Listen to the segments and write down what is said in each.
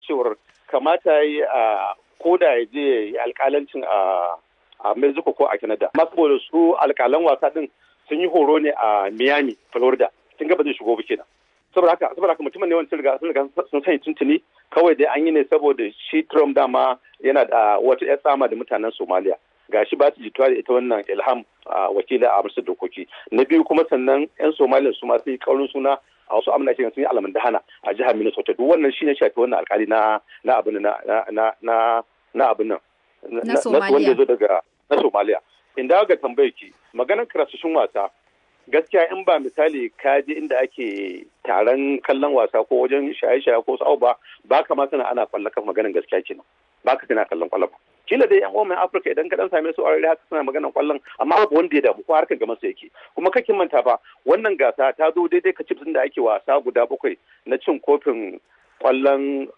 cewar kamata ya yi a koda ya je ya yi alkalancin a a Mexico ko a Canada. Amma saboda su alkalan wasa din sun yi horo ne a Miami, Florida. Kin ga ba zai shigo ba kenan. Saboda haka saboda haka mutumin ne wani sun riga sun riga sun sani tuntuni kawai dai an yi ne saboda shi Trump dama yana da wata ƴar tsama da mutanen Somalia. gashi ba ta jituwa da ita wannan ilham a wakilin a amsar dokoki na biyu kuma sannan yan somaliya su ma sun yi kaurin suna a wasu amina sun yi alamun dahana a jihar minnesota duk wannan shine shafi wannan alkali na na abin na na na na abin nan na wanda zo daga na somaliya inda ga tambayar ki maganar karasashin wasa gaskiya in ba misali ka je inda ake taron kallon wasa ko wajen shaye-shaye ko sa'o ba ba ka ma sana ana kwallon kan maganar gaskiya kenan ba ka tana kallon kwallon ba kila dai yan uwan Afirka idan ka dan same su aure haka suna maganar kwallon amma babu wanda ya damu ko harkar gama su yake kuma kake manta ba wannan gasa ta zo daidai ka cipsin da ake wasa guda bakwai na cin kofin kwallon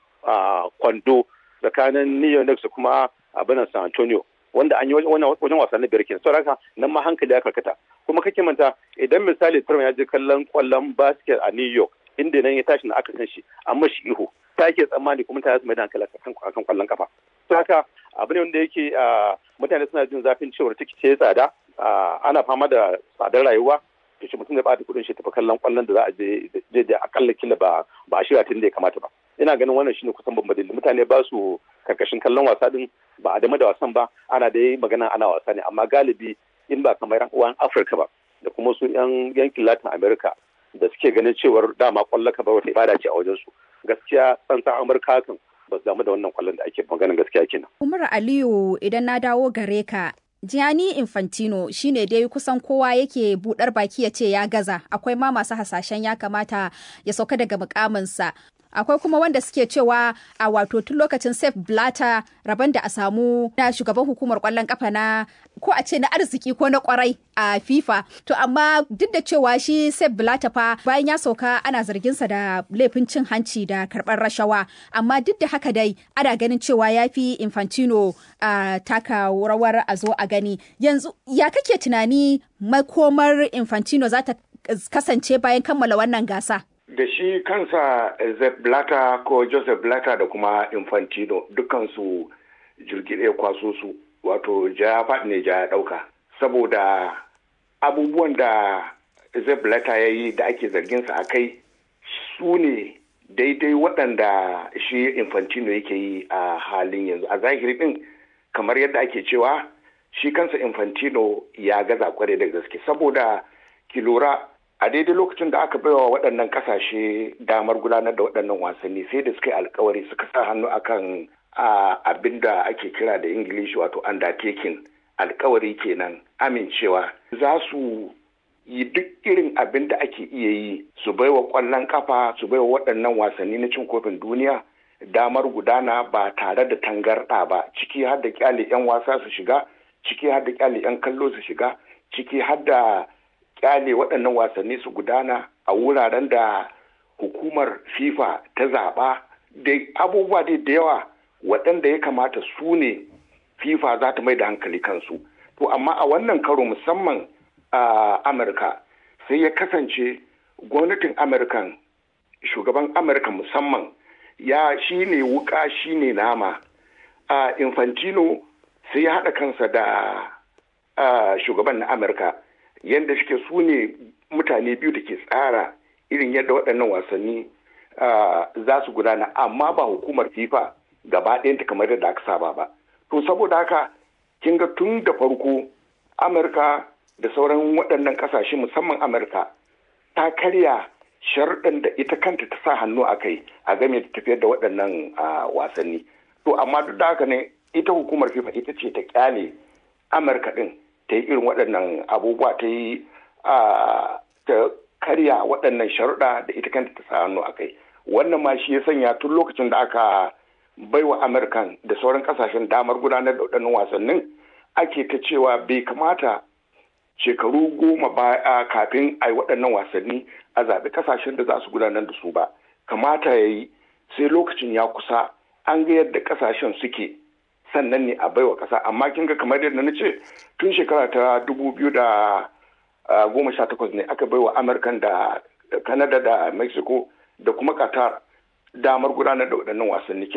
kwando tsakanin New York da kuma abin San Antonio wanda an yi wajen wasa na biyar kenan saboda nan ma hankali ya karkata kuma kake manta idan misali Trump ya je kallon kwallon basket a New York inda nan ya tashi na aka san shi amma shi ihu ta ke tsammani kuma ta mai da hankali akan kwallon kafa haka abu ne wanda yake mutane suna jin zafin cewar tikiti ya tsada ana fama da tsadar rayuwa to shi mutum da bata kudin shi tafi kallon kwallon da za a je je da akalla kila ba ba a shirya tun da ya kamata ba ina ganin wannan shine kusan babban dalili mutane ba su karkashin kallon wasa din ba a dama da wasan ba ana da yi magana ana wasa ne amma galibi in ba kamar yan uwan Afirka ba da kuma su yan yankin Latin America da suke ganin cewar dama kwallon ka ba wata ibada ce a wajen su gaskiya tsantsan Amurka kan ba su damu da wannan kwallon da ake maganin gaskiya kenan. Umar Aliyu idan na dawo gare ka Gianni Infantino shine dai kusan kowa yake budar baki ya ce ya gaza akwai ma masu hasashen ya kamata ya sauka daga mukaminsa akwai kuma wanda suke cewa a wato tun lokacin Sef Blatter rabon da a samu na shugaban hukumar kwallon kafa na ko a ce na arziki ko na kwarai a FIFA to amma duk da cewa shi Sef Blatter fa bayan ya sauka ana zargin sa da laifin cin hanci da karbar rashawa amma duk da haka dai ana ganin cewa ya fi Infantino a taka rawar a zo a gani yanzu ya kake tunani makomar Infantino za ta kasance bayan kammala wannan gasa da shi kansa Zep Blatter ko Joseph Blatter da kuma Infantino dukansu jirgi ɗaya kwaso su wato ja faɗi ne ja ya ɗauka saboda abubuwan da Zep Blatter ya yi da ake zarginsa a kai su ne daidai waɗanda shi Infantino yake yi a halin yanzu a zahiri ɗin kamar yadda ake cewa shi kansa Infantino ya gaza kware da gaske saboda ki lura a daidai lokacin da aka baiwa waɗannan ƙasashe damar gudanar da waɗannan wasanni sai da suka yi alkawari suka sa hannu akan abin da ake kira da ingilishi wato undertaking alkawari kenan amincewa za su yi duk irin abin da ake iya yi su baiwa ƙwallon kafa su baiwa waɗannan wasanni na cin kofin duniya damar gudana ba tare da tangarɗa ba ciki har da kyale 'yan wasa su shiga ciki har da kyale 'yan kallo su shiga ciki har da kyale waɗannan wasanni su gudana a wuraren da hukumar fifa ta zaɓa da abubuwa dai da yawa waɗanda ya kamata su ne fifa za ta mai da hankali kansu to amma a wannan karo musamman a amurka sai ya kasance gwamnatin amurkan shugaban amurka musamman ya shi ne wuka shi ne nama a infantino sai ya haɗa kansa da shugaban na amurka yadda suke su ne mutane biyu da ke tsara irin yadda waɗannan wasanni za su gudana amma ba hukumar fifa gaba ɗayanta kamar yadda aka saba ba to saboda haka kin ga tun da farko amurka da sauran waɗannan ƙasashe musamman amurka ta karya sharɗin da ita kanta ta sa hannu a kai a game da tafiyar da waɗannan wasanni to amma duk da haka ne ita hukumar fifa ita ce ta kyale amurka ɗin ta yi irin waɗannan abubuwa ta yi ta karya waɗannan sharuɗa da ita kanta ta sa hannu a kai wannan ma shi ya sanya tun lokacin da aka baiwa amurkan da sauran ƙasashen damar gudanar da waɗannan wasannin ake ta cewa bai kamata shekaru goma baya kafin a yi waɗannan wasanni a zaɓi ƙasashen da za su gudanar da su ba kamata ya yi sai lokacin ya kusa an ga yadda ƙasashen suke sannan ne a baiwa ƙasa amma kin ga kamar yadda na ce tun shekara ta dubu biyu da goma sha takwas ne aka baiwa amurkan da canada da mexico da kuma qatar damar gudanar da waɗannan wasanni